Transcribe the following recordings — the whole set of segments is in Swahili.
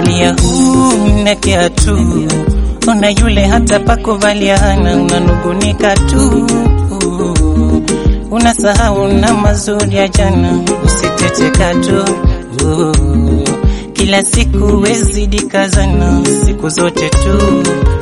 Angalia huu na kiatu, ona yule hata pakuvalia hana, unanugunika tu, unasahau na mazuri ya jana, usitecheka tu kila siku wezidi kazana, siku zote tu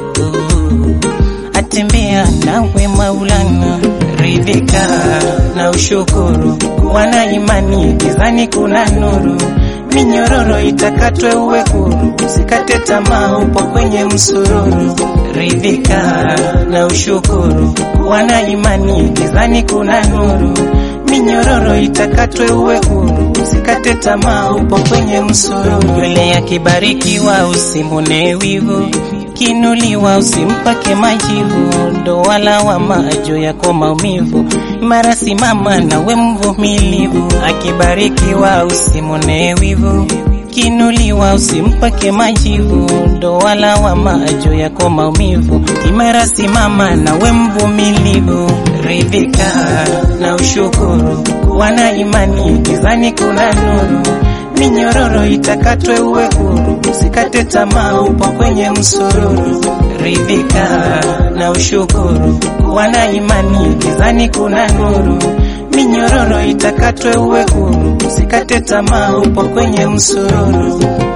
atembea nawe Maulana, ridhika na ushukuru, wana imani gizani kuna nuru, minyororo itakatwe uwe huru, usikate tamaa, upo kwenye msururu, ridhika na ushukuru, wana imani gizani kuna nuru, minyororo itakatwe uwe huru, usikate tamaa, upo kwenye msururu, yule akibarikiwa usimune wivu kinuliwa usimpake majivu, ndo wala wa majo yako maumivu. Mara simama nawe mvumilivu, akibarikiwa usimone wivu. Kinuliwa usimpake majivu, ndo wala wa majo yako maumivu. Imara simama nawe mvumilivu, ridhika na ushukuru, wana imani gizani kuna nuru minyororo itakatwe uwe huru, usikate tamaa, upo kwenye msururu, ridhika na ushukuru, wana imani gizani kuna nuru, minyororo itakatwe uwe huru, usikate tamaa, upo kwenye msururu.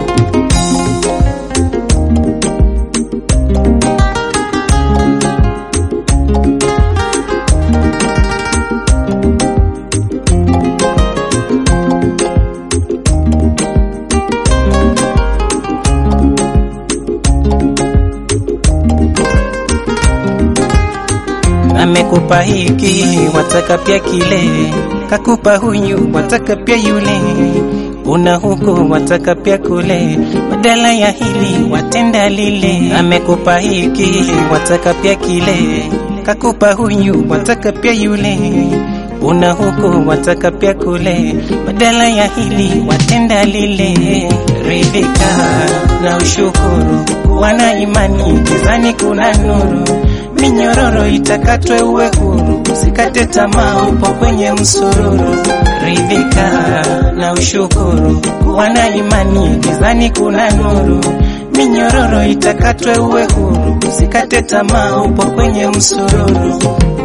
amekupa hiki, wataka pia kile, kakupa huyu, wataka pia yule, una huku, wataka pia kule, badala ya hili watenda lile. Amekupa hiki, wataka pia kile, kakupa huyu, wataka pia yule, una huku, wataka pia kule, badala ya hili watenda lile. Ridhika na ushukuru, wana imani gizani kuna nuru minyororo itakatwe uwe huru, usikate tamaa, upo kwenye msururu. Ridhika na ushukuru, wana imani gizani kuna nuru. Minyororo itakatwe uwe huru, usikate tamaa, upo kwenye msururu.